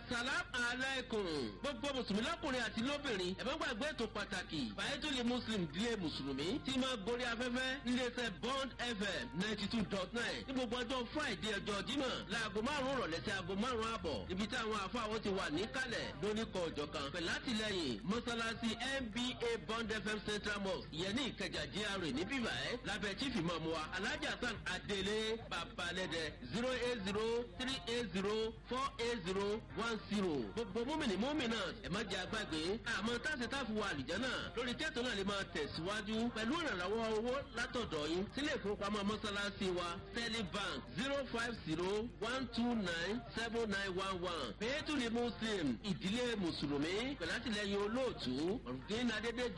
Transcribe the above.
asalam alaykum gbogbo mùsùlùmí lọ́kùnrin àti lóbìnrin ẹ̀fọ́ gbàgbé ètò pàtàkì bàyẹ́tòlè muslim dílé mùsùlùmí tí máa gorí afẹ́fẹ́ níléeṣẹ́ bond fm ninety two dot nine ní gbogbo ọjọ́ friday ọjọ́ jímọ̀ láago márùn-ún rọ̀lẹ́ sí aago márùn-ún àbọ̀ ibi tí àwọn afáwọn ti wà níkàlẹ̀ lóníkọ̀ ọ̀jọ̀ kan pẹ̀lú àtìlẹyìn mọ́sálásí nba bond fm central mosque ìyẹn ní ìkẹjà gra ní bíbá ẹ̀ lábẹ́ chief imam wa alhaji hasan adele babalẹ́dẹ zero eight zero three eight zero four eight zero one zero gbogbo múmìnì múmìnà ẹ̀ má jẹ́ àgbàgbé àmọ́ táṣe táfi wà àlìjẹ́ náà lórí kẹ́tọ́ náà lè máa tẹ̀síwájú pẹ̀lú ìrànlọ́wọ́ owó látọ̀dọ̀ yín sílé ìfowópamọ́ mọ́sálásí wa sterling bank zero five zero one two nine seven nine one one pẹ̀lú muslim ìdílé mùsùlùmí pẹ̀lú àtìlẹyìn olóòtú ọ̀rùndín adédè